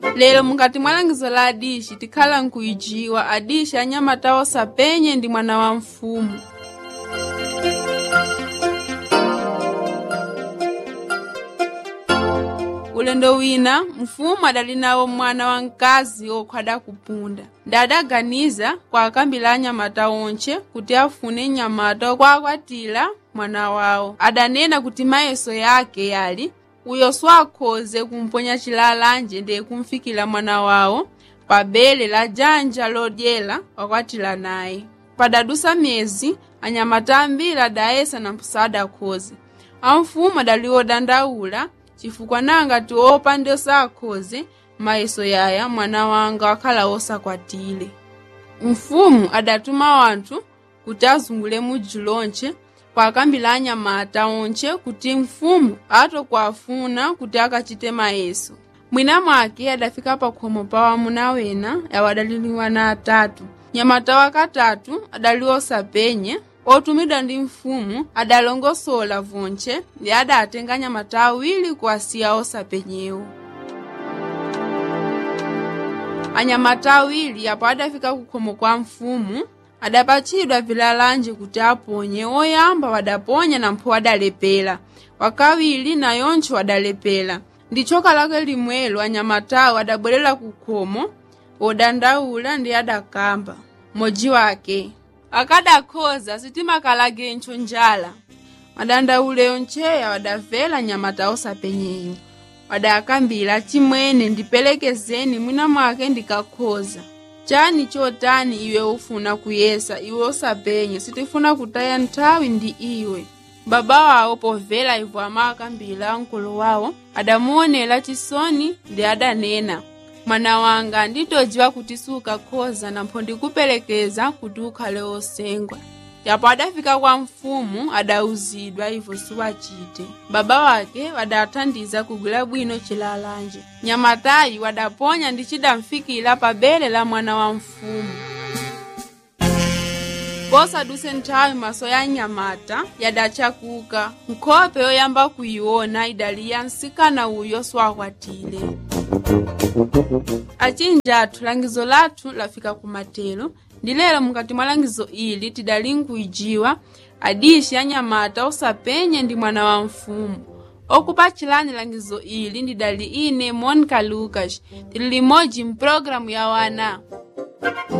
lero mukati mwa langizo la adishi tikhala nkuijiwa adishi anyamata osapenye ndi mwana wa mfumu ulendo wina mfumu adali nawo mwana wamkazi okhwada kupunda ndadaganiza kwa akambila anyamata onche kuti afune nyamata okwakwatira mwana wawo adanena kuti mayeso yake yali uyo swakhoze kumponya chilalanje ndiye kumfikira mwana wawo pa bele la janja lodyera wakwatira naye padadusa myezi anyamata ambiri adayesa na mpusadakhoze amfumu adali odandaula chifukwa nangati opa ndi osakhoze mayeso yaya mwana wanga wakhala osakwatire mfumu adatuma wanthu kuti azungule mudzi lonche kwakambila anyamata onche kuti mfumu atokwafuna kuti akachite mayeso mwina mwake adafika pakhomo pa wamuna wena yawo adaliliwa na atatu nyamata wakatatu adali osapenye otumidwa ndi mfumu adalongosola vonche ndi adatenga nyamata awiri kuwasiya osapenyewo anyamata awiri apo adafika kukhomo kwa mfumu adapatchidwa vilalanje kuti aponye oyamba wadaponya nampho wadalepera wakawiri nayoncho wadalepera ndi choka lake limwelo anyamatawo adabwerera kukhomo odandaula ndi adakamba modzi wake akadakhoza sitimakalagencho njala madandauleyo ncheya wadavela nyamata osapenyeyo wadakambira chimwene ndipelekezeni mwina mwake ndikakhoza chani chotani iwe ufuna kuyesa iwe osapenye sitifuna kutaya nthawi ndi iwe baba wawo povela ivo amakambira mkulu wawo adamuonera chisoni ndi adanena mwana wanga nditodziwa kuti sukakhoza nampho ndikupelekeza kuti ukhale osengwa yapo adafika kwa mfumu adawuzidwa ivo siwachite baba wake wadathandiza kugwira bwino chilalanje nyamatayi wadaponya ndi chidamfikira pa bere la mwana wa mfumu posaduse nthawi maso ya nyamata yadachakuka nkhope yoyamba kuyiona idali ya msikana uyo swakwatire achinja athu langizo lathu lafika kumatero ndi lero mukati mwa langizo ili tidali nkuijiwa adishi anyamata osapenye ndi mwana wa mfumu okupachilani langizo ili ndidali ine monica lucas tili limodzi mpulogalamu ya wana